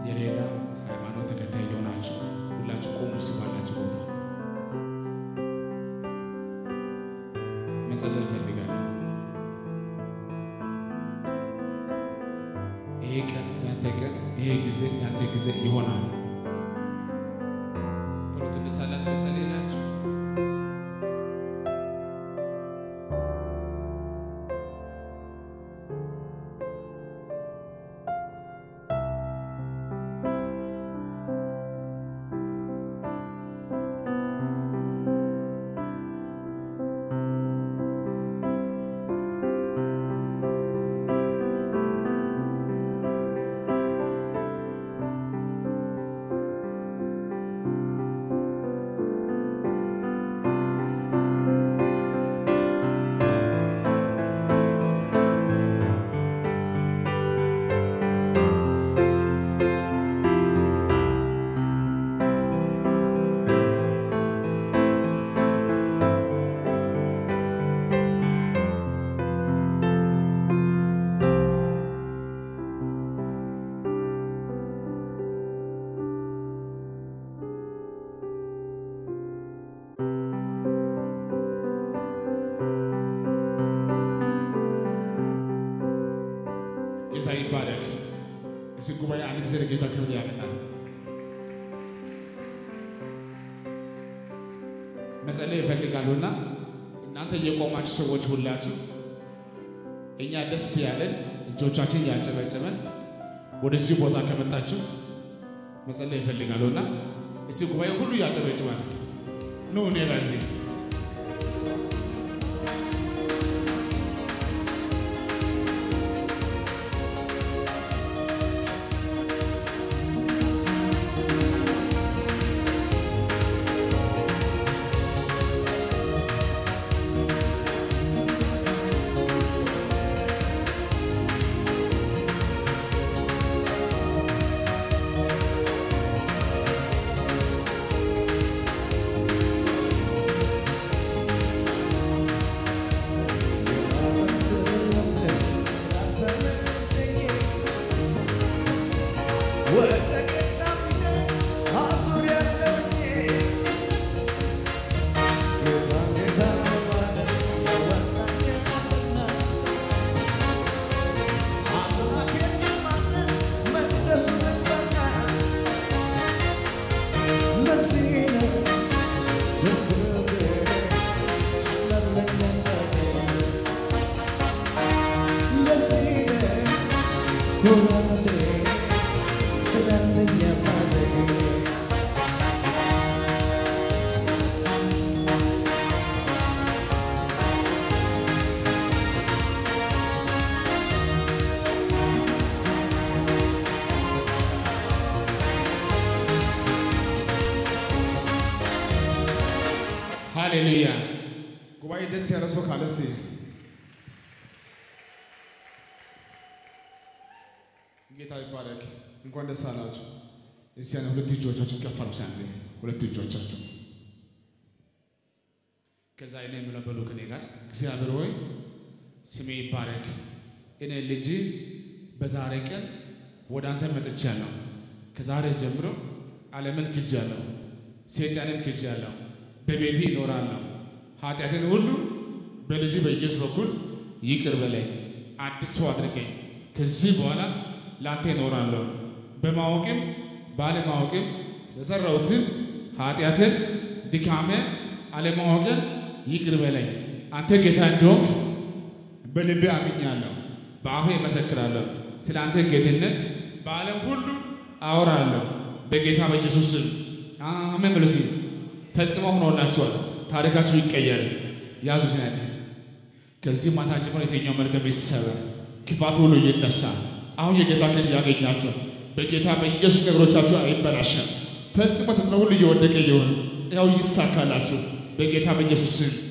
የሌላ ሃይማኖት ተከታይ የሆናችሁ ሁላችሁ ቆሙ ሲባላችሁ ቦታ መጸለይ እፈልጋለሁ። ይሄ ቀን ያንተ ቀን፣ ይሄ ጊዜ ያንተ ጊዜ ይሆናል። ቶሎ ትነሳላችሁ፣ ጸልይላችሁ ጌታ ይባረክ። እዚህ ጉባኤ አንድ ጊዜ ለጌታ ክብር ያመጣል። መጸለይ ይፈልጋሉና እናንተ የቆማችሁ ሰዎች ሁላችሁ እኛ ደስ ያለን እጆቻችን ያጨበጨበን ወደዚህ ቦታ ከመጣችሁ መጸለይ ይፈልጋሉና እዚህ ጉባኤ ሁሉ ያጨበጭባል። ኑ እኔ ለዚህ ሃሌሉያ። ጉባኤ ደስ ያለ ሰው ካለ እስኪ ጌታ ይባረክ። እንኳን ደስ አላችሁ። እስቲ ያን ሁለት እጆቻችን ከፍ አድርጉ። አንዴ ሁለት እጆቻችሁ ከዛ እኔ የምለው በሉ ከኔ ጋር እግዚአብሔር ሆይ ስሜ ይባረክ። እኔ ልጅ በዛሬ ቀን ወደ አንተ መጥቻለሁ። ከዛሬ ጀምሮ ዓለምን ክጃለሁ፣ ሰይጣንን ክጃለሁ። በቤቴ ይኖራለሁ። ኃጢአትን ሁሉ በልጅ በኢየሱስ በኩል ይቅር በለኝ፣ አዲስ ሰው አድርገኝ። ከዚህ በኋላ ለአንተ ይኖራለሁ። በማወቅም ባለማወቅም የሰራሁትን ኃጢአትን፣ ድካምን፣ አለማወቅን ይቅር በለኝ። አንተ ጌታ እንደሆንክ በልቤ አምኛለሁ፣ በአፌ እመሰክራለሁ። ስለ አንተ ጌትነት በዓለም ሁሉ አወራለሁ። በጌታ በኢየሱስ ስም አሜን ብሎ ሲል ፈጽሞ ሆኖላችኋል። ታሪካችሁ ይቀየር። ያዙ ሲናል ከዚህ ማታ ጀምሮ የተኛው መርገም ይሰበር፣ ክፋት ሁሉ ይነሳ። አሁን የጌታ ክንድ ያገኛቸው በጌታ በኢየሱስ ነገሮቻችሁ አይበላሸም። ፈጽሞ ተጽዕኖ ሁሉ እየወደቀ ይሆን ያው ይሳካላችሁ በጌታ በኢየሱስ ስም